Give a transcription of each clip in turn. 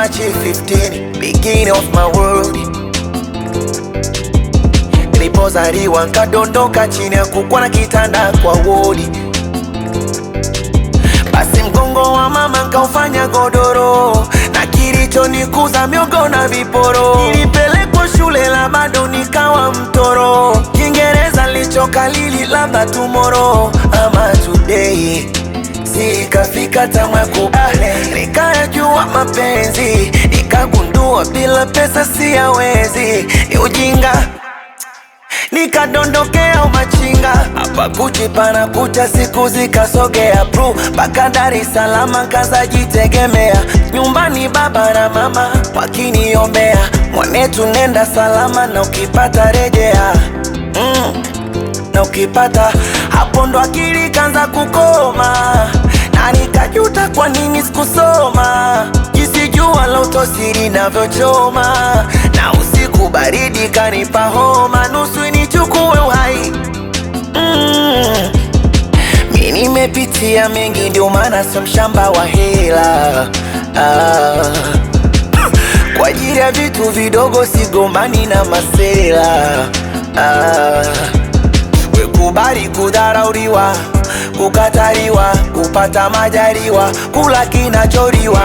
March 15, beginning of my world. Nilipozaliwa nkadondoka chini ya kukwa na kitanda kwa wodi, basi mgongo wa mama nkaufanya godoro, na kilichonikuza miogo na viporo. Nilipelekwa shule la bado nikawa mtoro, Kiingereza lichokalili labda tomorrow ama today Sikafika tamu ya kubale, nikayajua mapenzi, nikagundua bila pesa siyawezi, ni ujinga nikadondokea umachinga hapa Gucci pana kucha, siku zikasogea bru mpaka Dar es Salaam, kazajitegemea nyumbani, baba na mama wakiniombea, mwanetu nenda salama, na ukipata rejea mm na ukipata hapo ndo akili kanza kukoma, na nikajuta kwa nini sikusoma, jinsi jua la utosiri navyochoma, na usiku baridi kanipa homa, nusu nichukue uhai mm. Mi nimepitia mengi, ndio maana sio mshamba wa hela ah. Kwa ajili ya vitu vidogo sigombani na masela ah. Wekubali kudharauliwa, kukataliwa, kupata majaliwa, kula kinacholiwa.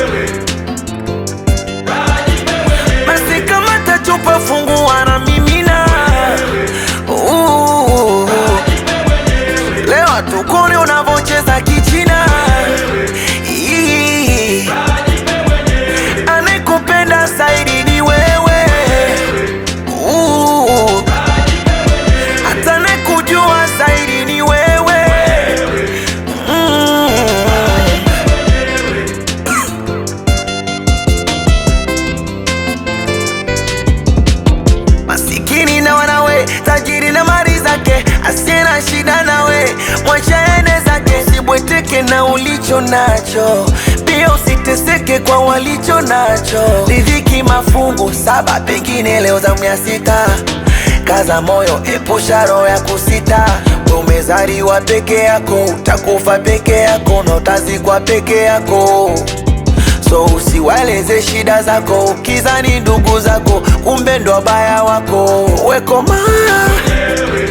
Basi kama tachupa fungua na mimina. Uh, Leo tukone unavocheza kichina. Ii, Anayekupenda zaidi ni wewe. Uh, hata nakujua zaidi ni wewe mm. Masikini na wanawe, tajiri na mali zake, asiye na shida nawe, mwacha ene zake. Usibweteke na ulicho nacho, pia usiteseke kwa walicho nacho. Riziki mafungu saba, pengine leo zamu ya sita. Kaza moyo, epusha roho ya kusita. We umezaliwa peke yako, utakufa peke yako na utazikwa peke yako. So usiwaeleze shida zako, ukizani ndugu zako, kumbe ndo wabaya wako. Wekoma